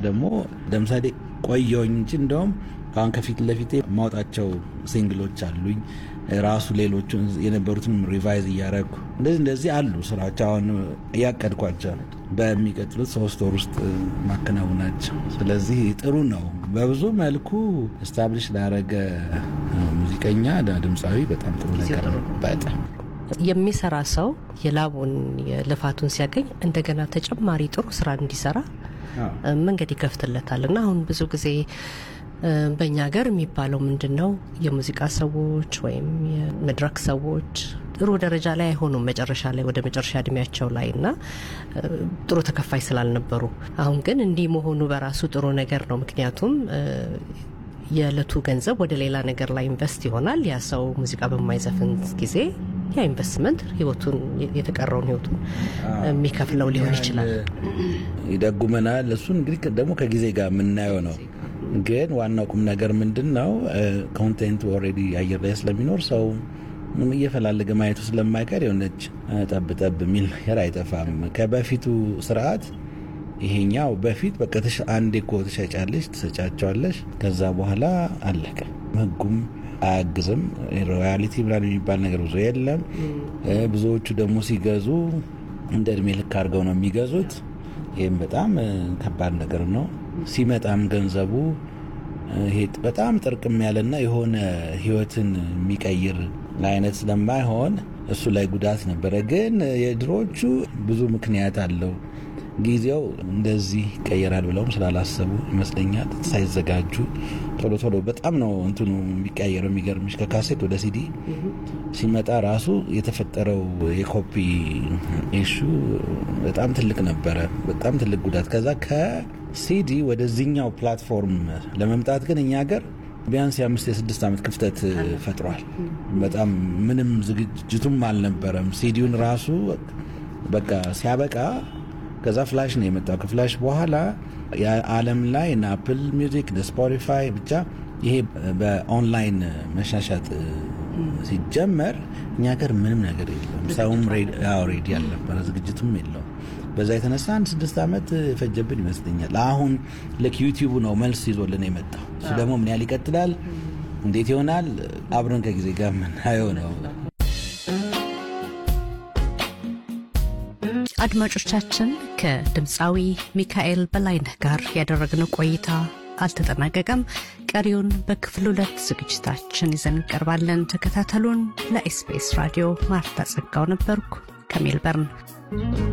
ደግሞ ለምሳሌ ቆየውኝ እንጂ እንደውም አሁን ከፊት ለፊቴ ማውጣቸው ሲንግሎች አሉኝ ራሱ ሌሎቹን የነበሩትን ሪቫይዝ እያደረጉ እንደዚህ እንደዚህ አሉ ስራዎች አሁን እያቀድኳቸው በሚቀጥሉት ሶስት ወር ውስጥ ማከናውናቸው። ስለዚህ ጥሩ ነው። በብዙ መልኩ ስታብሊሽ ላረገ ሙዚቀኛ ድምፃዊ በጣም ጥሩ ነገር ነው። በጣም የሚሰራ ሰው የላቡን የልፋቱን ሲያገኝ እንደገና ተጨማሪ ጥሩ ስራ እንዲሰራ መንገድ ይከፍትለታል እና አሁን ብዙ ጊዜ በእኛ ሀገር የሚባለው ምንድን ነው የሙዚቃ ሰዎች ወይም የመድረክ ሰዎች ጥሩ ደረጃ ላይ አይሆኑም መጨረሻ ላይ ወደ መጨረሻ እድሜያቸው ላይ እና ጥሩ ተከፋይ ስላልነበሩ። አሁን ግን እንዲህ መሆኑ በራሱ ጥሩ ነገር ነው። ምክንያቱም የዕለቱ ገንዘብ ወደ ሌላ ነገር ላይ ኢንቨስት ይሆናል። ያ ሰው ሙዚቃ በማይዘፍን ጊዜ ያ ኢንቨስትመንት ህይወቱን የተቀረውን ህይወቱን የሚከፍለው ሊሆን ይችላል። ይደጉመናል። እሱን እንግዲህ ደግሞ ከጊዜ ጋር የምናየው ነው። ግን ዋናው ቁም ነገር ምንድን ነው? ኮንቴንቱ ኦልሬዲ አየር ላይ ስለሚኖር ሰው እየፈላለገ ማየቱ ስለማይቀር የሆነች ጠብ ጠብ የሚል ነገር አይጠፋም። ከበፊቱ ስርዓት ይሄኛው በፊት በቃ አንዴ እኮ ትሸጫለሽ፣ ትሰጫቸዋለሽ፣ ከዛ በኋላ አለቀ። ህጉም አያግዝም። ሮያሊቲ ምናምን የሚባል ነገር ብዙ የለም። ብዙዎቹ ደግሞ ሲገዙ እንደ እድሜ ልክ አድርገው ነው የሚገዙት። ይህም በጣም ከባድ ነገር ነው። ሲመጣም ገንዘቡ ይሄ በጣም ጥርቅም ያለና የሆነ ህይወትን የሚቀይር አይነት ስለማይሆን እሱ ላይ ጉዳት ነበረ። ግን የድሮዎቹ ብዙ ምክንያት አለው። ጊዜው እንደዚህ ይቀየራል ብለውም ስላላሰቡ ይመስለኛል ሳይዘጋጁ ቶሎ ቶሎ በጣም ነው እንትኑ የሚቀያየረው። የሚገርምሽ ከካሴት ወደ ሲዲ ሲመጣ ራሱ የተፈጠረው የኮፒ ኢሹ በጣም ትልቅ ነበረ፣ በጣም ትልቅ ጉዳት። ከዛ ከሲዲ ወደዚህኛው ፕላትፎርም ለመምጣት ግን እኛ ሀገር ቢያንስ የአምስት የስድስት ዓመት ክፍተት ፈጥሯል። በጣም ምንም ዝግጅቱም አልነበረም። ሲዲውን ራሱ በቃ ሲያበቃ ከዛ ፍላሽ ነው የመጣው። ከፍላሽ በኋላ የዓለም ላይ እነ አፕል ሚውዚክ ስፖቲፋይ ብቻ ይሄ በኦንላይን መሻሻጥ ሲጀመር እኛ ሀገር ምንም ነገር የለም። ሰውም ሬዲ አልነበረ፣ ዝግጅቱም የለውም። በዛ የተነሳ አንድ ስድስት ዓመት የፈጀብን ይመስለኛል። አሁን ልክ ዩቲዩቡ ነው መልስ ይዞልን የመጣው። እሱ ደግሞ ምን ያህል ይቀጥላል፣ እንዴት ይሆናል፣ አብረን ከጊዜ ጋር ምናየው ነው። አድማጮቻችን ከድምፃዊ ሚካኤል በላይነህ ጋር ያደረግነው ቆይታ አልተጠናቀቀም። ቀሪውን በክፍል ሁለት ዝግጅታችን ይዘን እንቀርባለን። ተከታተሉን። ለኤስቢኤስ ራዲዮ ማርታ ጸጋው ነበርኩ ከሜልበርን።